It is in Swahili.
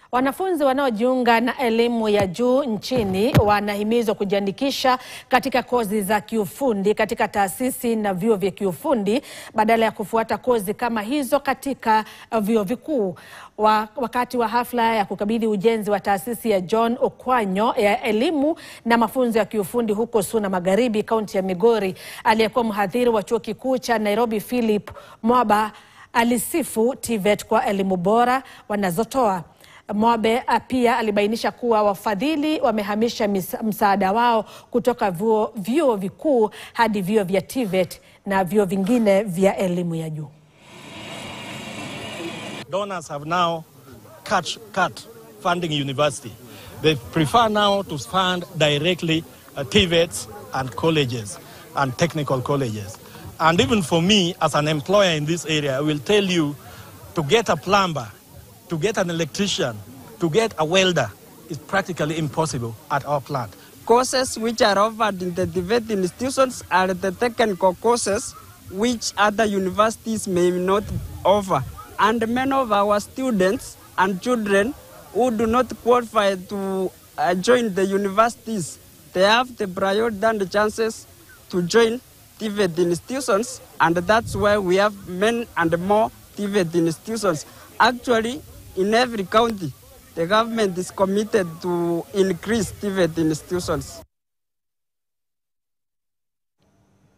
Wanafunzi wanaojiunga na elimu ya juu nchini wanahimizwa kujiandikisha katika kozi za kiufundi katika taasisi na vyuo vya kiufundi badala ya kufuata kozi kama hizo katika vyuo vikuu. Wa, wakati wa hafla ya kukabidhi ujenzi wa taasisi ya John Okwanyo ya elimu na mafunzo ya kiufundi huko Suna Magharibi, kaunti ya Migori, aliyekuwa mhadhiri wa chuo kikuu cha Nairobi Philip Mwaba alisifu TVET kwa elimu bora wanazotoa. Mwabe pia alibainisha kuwa wafadhili wamehamisha msaada wao kutoka vyuo, vyuo vikuu hadi vyuo vya TVET na vyuo vingine vya elimu ya juu. Donors have now cut, cut funding university. They prefer now to fund directly uh, TVETs and colleges and technical colleges. And even for me, as an employer in this area, I will tell you to get a plumber, to get an electrician, to get a welder is practically impossible at our plant. Courses which are offered in the TVET institutions are the technical courses which other universities may not offer. And many of our students and children who do not qualify to uh, join the universities, they have the priority and the chances to join TVET institutions, and that's why we have many and more TVET institutions. Actually, in every county, the government is committed to increase TVET institutions.